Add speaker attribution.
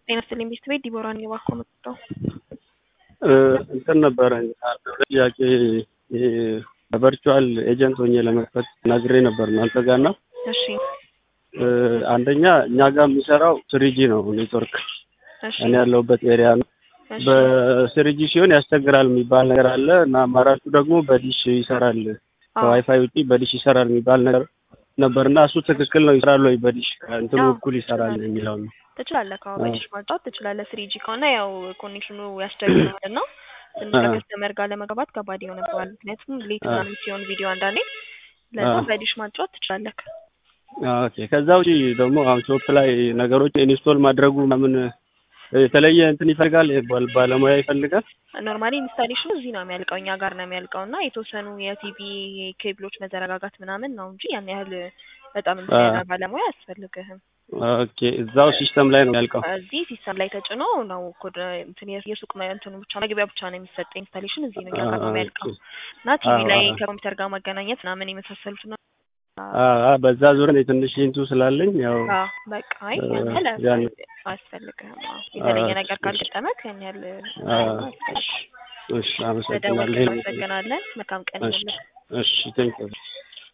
Speaker 1: ጤና ይስጥልኝ ቤት ቤት ዲቦራ ነኝ እባክዎ መጥተው
Speaker 2: እንትን ነበረ ጥያቄ ቨርቹዋል ኤጀንት ሆኜ ለመክፈት ነግሬ ነበር እናንተ ጋር እና
Speaker 1: እሺ
Speaker 2: አንደኛ እኛ ጋር የሚሰራው ስሪጂ ነው ኔትወርክ
Speaker 1: እሺ
Speaker 2: እኔ ያለሁበት ኤሪያ ነው።
Speaker 1: እሺ
Speaker 2: በስሪጂ ሲሆን ያስቸግራል የሚባል ነገር አለ እና አማራጩ ደግሞ በዲሽ ይሰራል
Speaker 1: አዎ።
Speaker 2: ከዋይፋይ ውጪ በዲሽ ይሰራል የሚባል ነገር ነበር እና እሱ ትክክል ነው ይሰራል ወይ በዲሽ እንትኑ
Speaker 1: አዎ፣
Speaker 2: እኩል ይሰራል የሚለው ነው።
Speaker 1: ትችላለህ ከአሁ
Speaker 2: አዎ።
Speaker 1: በዲሽ ማጫወት ትችላለህ። ስሪጂ ከሆነ ያው ኮኔክሽኑ ያስቸግራል እና ትንሽ
Speaker 2: አዎ።
Speaker 1: ከከስተመር ጋር ለመግባባት ከባድ ይሆንብሃል። ምክንያቱም ሌት
Speaker 2: አዎ።
Speaker 1: ምናምን ሲሆን ቪዲዮ አንዳንዴ ለዛ
Speaker 2: አዎ።
Speaker 1: በዲሽ ማጫወት ትችላለህ።
Speaker 2: ኦኬ ከዛ ውጪ ደግሞ አሁን ሾፕ ላይ ነገሮች ኢንስቶል ማድረጉ ምን የተለየ እንትን ይፈልጋል ባል- ባለሙያ ይፈልጋል?
Speaker 1: ኖርማሊ ኢንስታሌሽኑ እዚህ ነው የሚያልቀው፣ እኛ ጋር ነው የሚያልቀው እና የተወሰኑ የቲቪ ኬብሎች መዘረጋጋት ምናምን ነው እንጂ ያን ያህል በጣም እንትን
Speaker 2: አዎ።
Speaker 1: ያለ ባለሙያ አያስፈልግህም።
Speaker 2: ኦኬ እዛው ሲስተም ላይ ነው ያልቀው።
Speaker 1: እዚህ ሲስተም ላይ ተጭኖ ነው ኮድ እንትን የ- የሱቅ መ- እንትኑ ብቻ መግቢያ ብቻ ነው የሚሰጠ ኢንስታሌሽን እዚህ ነው እኛ ጋር ነው የሚያልቀው እና ቲቪ
Speaker 2: አዎ፣
Speaker 1: ላይ
Speaker 2: አዎ።
Speaker 1: ከኮምፒውተር ጋር ማገናኘት ምናምን የመሳሰሉት ነው።
Speaker 2: አዎ፣ አዎ፣ በዛ ዙሪያ እኔ ትንሽ ኢንቱ ስላለኝ ያው
Speaker 1: አዎ በቃ አይ
Speaker 2: እ፣
Speaker 1: ያን ያህል
Speaker 2: ያን
Speaker 1: አያስፈልግህም። አዎ የተለየ
Speaker 2: አዎ፣
Speaker 1: ነገር
Speaker 2: እሺ፣
Speaker 1: ካልገጠመክ ያን ያህል
Speaker 2: አዎ፣
Speaker 1: አያስፈልግም።
Speaker 2: እሺ፣ እሺ፣
Speaker 1: ስለደወልክ
Speaker 2: አመሰግናለሁ። ይሄን
Speaker 1: እናመሰግናለን። መልካም ቀን
Speaker 2: እሺ፣
Speaker 1: ይሁንልህ።
Speaker 2: እሺ፣ ቴንክ ዩ